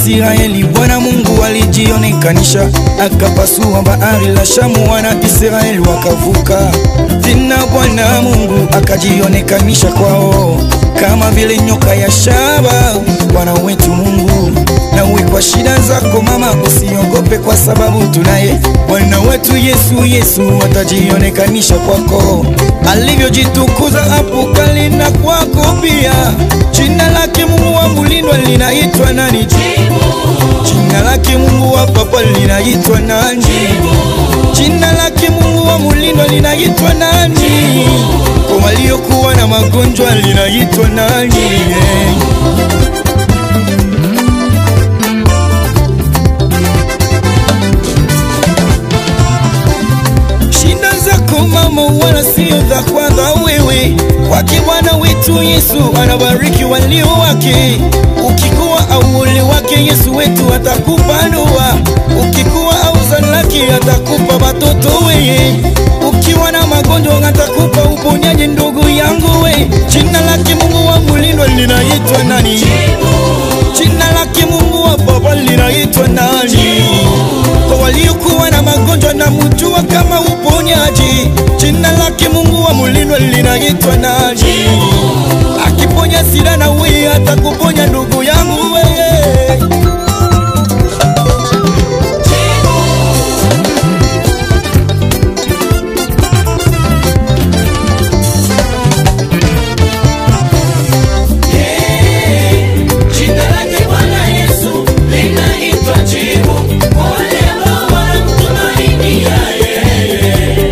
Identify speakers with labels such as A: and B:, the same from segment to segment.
A: Israeli, Bwana Mungu alijionekanisha, akapasua bahari la Shamu, wana Israeli wakavuka. Tena Bwana Mungu akajionekanisha kwao kama vile nyoka ya shaba. Bwana wetu Mungu, nawe kwa shida zako mama, usiogope kwa sababu tunaye Bwana wetu Yesu. Yesu atajionekanisha kwako, alivyojitukuza hapo kale na kwako pia. Jina lake Mungu wa mulindwa linaitwa nani? Jina lake Mungu wa papa linaitwa nani? Jina lake Mungu wa mulindwa linaitwa nani? Kwa waliokuwa na magonjwa linaitwa nani? Shida zako mama, wala sio za kwanza wewe. Kwake Bwana wetu Yesu anabariki walio wake. Ukikuwa au ule wake, Yesu wetu atakupa ndoa. Ukikuwa au zalaki, atakupa watoto weye. Ukiwa na magonjwa, atakupa uponyaji, ndugu yangu we. Jina lake Mungu wa mulindwa linaitwa nani? Jina lake Mungu wa baba linaitwa nani? Kwa waliokuwa na magonjwa na mjua kama uponyaji. Jina lake Mungu wa mulindwa linaitwa nani? Akiponya sida na wewe atakuponya ndugu yangu wewe.
B: Jina lake Bwana Yesu linaitwa jibu, wale ambao wanamtumainia yeye.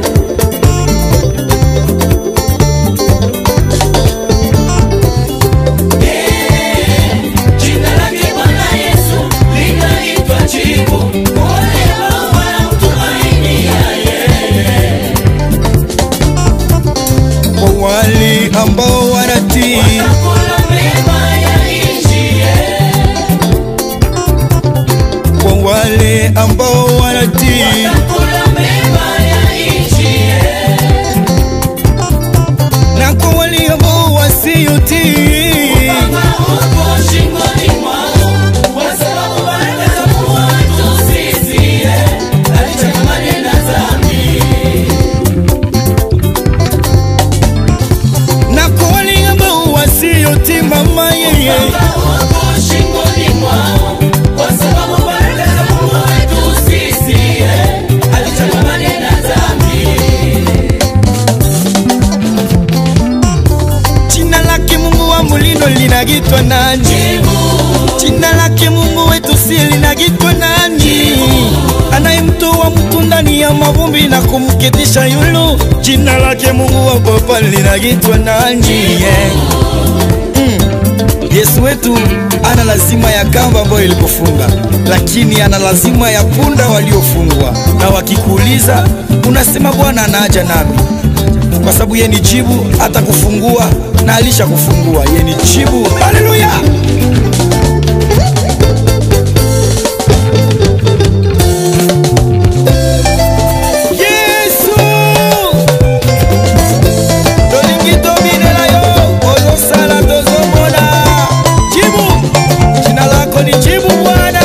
B: Jina lake Bwana Yesu linaitwa jibu, wale ambao wanamtumainia yeye.
A: Kwa wale ambao wanatii
B: Watakula mema ya nchi
A: kwa wale ambao wanatii
B: Watakula mema ya nchi
A: na kwa wale ambao wasiotii
B: Kama uko shingoni mwao, kwa sababu baraka za Mungu wetu sisi, alichotamani na dhambi.
A: na kwa wale ambao wasiotii mama yeye
B: Kama uko shingoni mwao, kwa sababu baraka za Mungu wetu sisi, alichotamani na dhambi.
A: jina lake Mungu wa mulindo linagitwa nani? Jina lake Mungu wetu si linagitwa nani? Anayemtoa mtu ndani ya mavumbi na kumketisha yulu, jina lake Mungu wa papa linagitwa nani? Yeah. Yesu wetu ana lazima ya kamba ambayo ilikufunga, lakini ana lazima ya punda waliofungwa. Na wakikuuliza unasema Bwana anaaja nami, kwa sababu yeye ni jibu, hata kufungua na alisha kufungua. Yeye ni jibu. Haleluya! Yesu tolingi tobinela yo ozosala tozomona jibu jina lako ni jibu bwana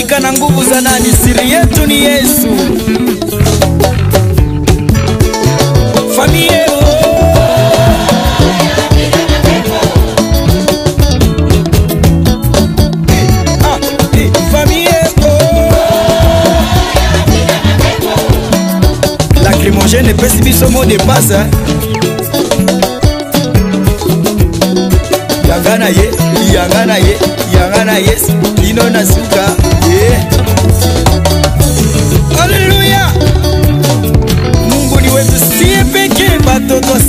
A: mamlaka na nguvu za nani? Siri yetu ni Yesu. Familia Ah, eh, famille, oh. lacrymogène epesi biso mo de passe hein. yanga na ye yanga na ye yanga na ye kino na suka yeah. Haleluya! Mungu ni wetu sie pekee, batoto